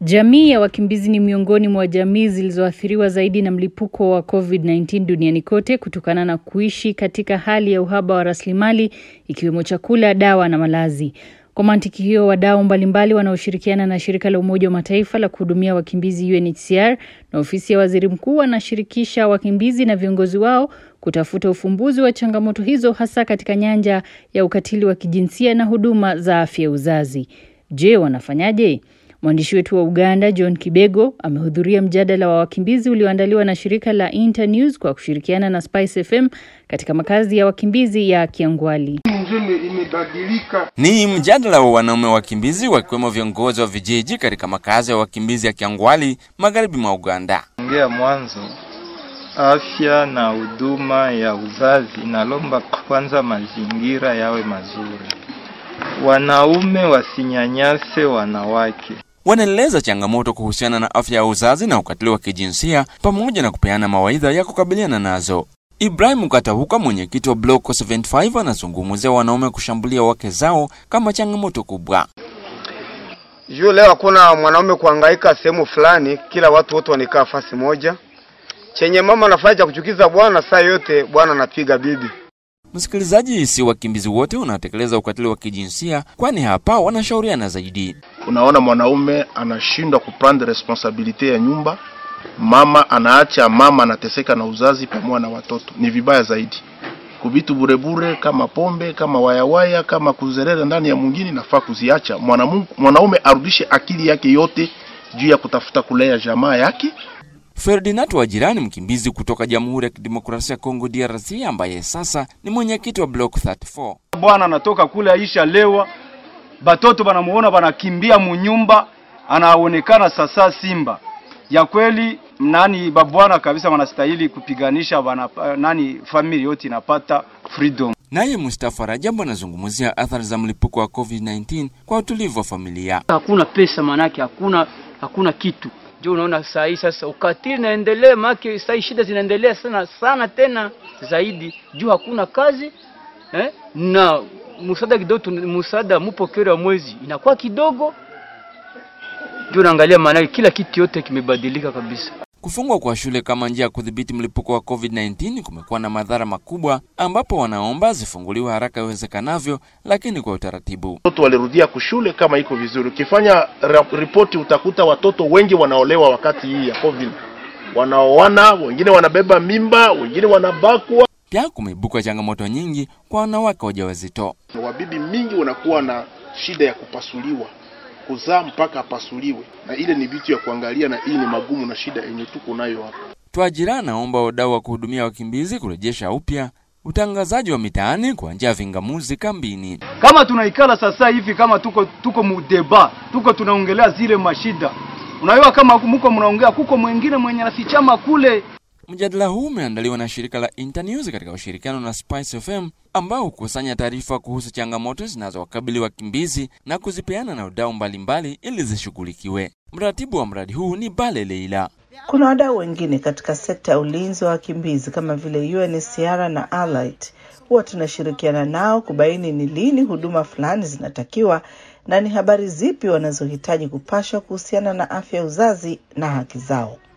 Jamii ya wakimbizi ni miongoni mwa jamii zilizoathiriwa zaidi na mlipuko wa COVID-19 duniani kote kutokana na kuishi katika hali ya uhaba wa rasilimali ikiwemo chakula, dawa na malazi. Kwa mantiki hiyo, wadau mbalimbali wanaoshirikiana na shirika la Umoja wa Mataifa la kuhudumia wakimbizi UNHCR na ofisi ya waziri mkuu wanashirikisha wakimbizi na viongozi wao kutafuta ufumbuzi wa changamoto hizo hasa katika nyanja ya ukatili wa kijinsia na huduma za afya ya uzazi. Je, wanafanyaje? Mwandishi wetu wa Uganda John Kibego amehudhuria mjadala wa wakimbizi ulioandaliwa na shirika la Internews kwa kushirikiana na Spice FM katika makazi ya wakimbizi ya Kiangwali. Ni mjadala wa wanaume wakimbizi wakiwemo viongozi wa vijiji katika makazi ya wakimbizi ya Kiangwali magharibi mwa Uganda. Ongea mwanzo, afya na huduma ya uzazi inalomba kwanza mazingira yawe mazuri, wanaume wasinyanyase wanawake. Wanaeleza changamoto kuhusiana na afya ya uzazi na ukatili wa kijinsia pamoja na kupeana mawaidha ya kukabiliana nazo. Ibrahim Katahuka, mwenyekiti wa Block 75, anazungumzia wanaume kushambulia wake zao kama changamoto kubwa. Juu leo hakuna mwanaume kuhangaika sehemu fulani, kila watu wote wanikaa fasi moja. Chenye mama anafanya cha kuchukiza bwana, saa yote bwana anapiga bibi. Msikilizaji, si wakimbizi wote wanatekeleza ukatili wa kijinsia, kwani hapa wanashauriana zaidi. Unaona, mwanaume anashindwa kuprendre responsabilite ya nyumba, mama anaacha, mama anateseka na uzazi pamoja na watoto. Ni vibaya zaidi kuvitu burebure kama pombe kama wayawaya kama kuzerera ndani ya mwingine, nafaa kuziacha. Mwanaume arudishe akili yake yote juu ya kutafuta kulea jamaa yake. Ferdinand wa jirani mkimbizi kutoka Jamhuri ya Kidemokrasia ya Kongo DRC, ambaye sasa ni mwenyekiti wa Block 34. Bwana anatoka kule aisha lewa, batoto banamuona banakimbia munyumba, anaonekana sasa simba ya kweli. Nani babwana kabisa wanastahili kupiganisha bana, nani family yote inapata freedom. Naye Mustafa Rajabu anazungumzia athari za mlipuko wa COVID-19 kwa utulivu wa familia. Hakuna pesa, manake hakuna hakuna kitu ndio unaona saa hii sasa ukatili naendelea, maana saa hii shida zinaendelea sana sana tena zaidi juu hakuna kazi eh, na msaada kidogo, msaada mpokeo wa mwezi inakuwa kidogo, ndio naangalia, maana kila kitu yote kimebadilika kabisa. Kufungwa kwa shule kama njia ya kudhibiti mlipuko wa COVID-19 kumekuwa na madhara makubwa, ambapo wanaomba zifunguliwe haraka iwezekanavyo, lakini kwa utaratibu. Watoto walirudia kushule kama iko vizuri. Ukifanya ripoti utakuta watoto wengi wanaolewa wakati hii ya COVID, wanaoana, wengine wanabeba mimba, wengine wanabakwa. Pia kumeibuka changamoto nyingi kwa wanawake wajawazito. Wabibi mingi wanakuwa na shida ya kupasuliwa kuzaa mpaka apasuliwe, na ile ni vitu ya kuangalia, na hii ni magumu na shida yenye tuko nayo hapa. Twajira naomba wadau wa kuhudumia wakimbizi kurejesha upya utangazaji wa mitaani kwa njia ya vingamuzi kambini. Kama tunaikala sasa hivi, kama tuko tuko mudeba, tuko tunaongelea zile mashida, unajua kama mko mnaongea, kuko mwingine mwenye nafichama kule. Mjadala huu umeandaliwa na shirika la Internews katika ushirikiano na Spice FM ambao hukusanya taarifa kuhusu changamoto zinazowakabili wakimbizi na kuzipeana na wadau mbalimbali ili zishughulikiwe. Mratibu wa mradi huu ni Bale Leila. Kuna wadau wengine katika sekta ya ulinzi wa wakimbizi kama vile UNHCR na Allied. Huwa tunashirikiana nao kubaini ni lini huduma fulani zinatakiwa na ni habari zipi wanazohitaji kupashwa kuhusiana na afya ya uzazi na haki zao.